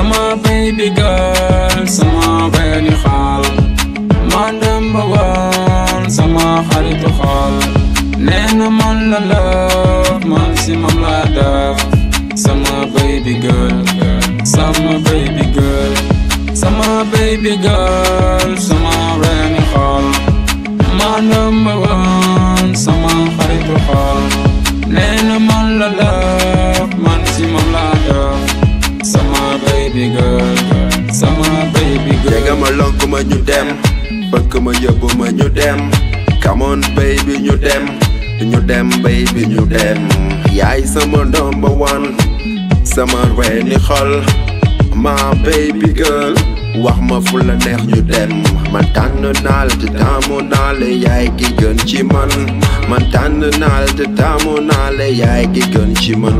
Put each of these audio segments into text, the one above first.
sama baby girl sama benn xaal man number one sama xaritu xol nee na man la love man si moom laa def sama baby girl sama baby girl sama baby girl sama benn xol man number one sama xaritu xol nee na man la love man si moom laa def sama baby girl sama baby girl jega ma lonk ma ñu dem bëgg ma yóbbu ma ñu dem come on baby ñu dem ñu dem baby ñu dem yaay sama number one sama reeni xol ma baby girl wax ma fu la neex ñu dem man tànn naa la te taamu naa la yaay ki gën ci man man tànn naa la te taamu naa la yaay ki gën ci man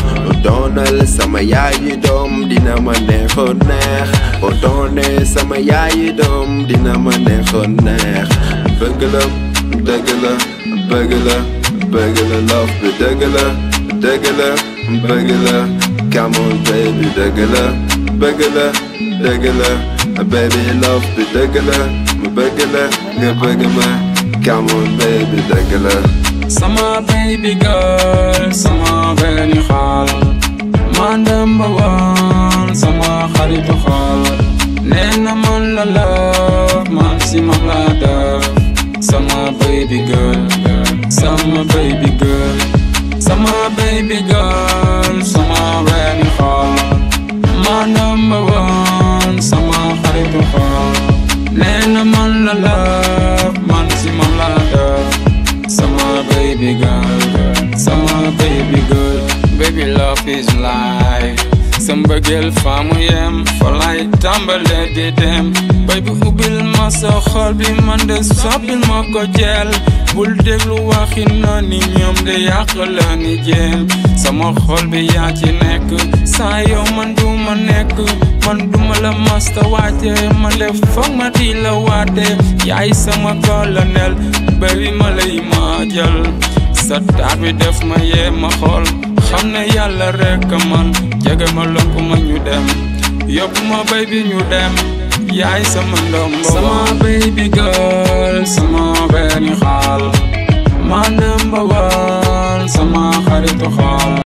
doonal sama yaayi doom dina ma neexoon neex boo doonee sama yaayi doom dina ma neexoon neex bëgg la dëgg la bëgg la bëgg la love bi dëgg la dëgg la bëgg la come on baby dëgg la bëgg la dëgg la baby love bi dëgg la mu bëgg la nga bëgg ma come on baby dëgg la sama baby girl sama benn xaal man number one sama xaritu xol nee na man la love man si moom laa def sama baby girl sama baby girl sama baby girl sama benn xaal man number one sama xaritu xol nee na man la love man si moom laa def sama baby girl sama baby girl baby love is life sa mbëggeel fa mu yem fa lay tàmbale di dem baby ubbil ma sa xol bi man de soppil ma ko jël bul déglu waxi nooni ñoom de yàq la ni jéem sama xol bi yaa ci nekk saa yow man du ma nekk man duma la masta waate man de foog ma di la waate yaay sama colonel baby ma lay maajal sa taar bi def ma yee ma xool xam ne yàlla rekk man jege ma lonk ma ñu dem yóbbu ma baby ñu dem yaay sama ndombo sama baby girl sama benn xaal ma number one sama xaritu xaal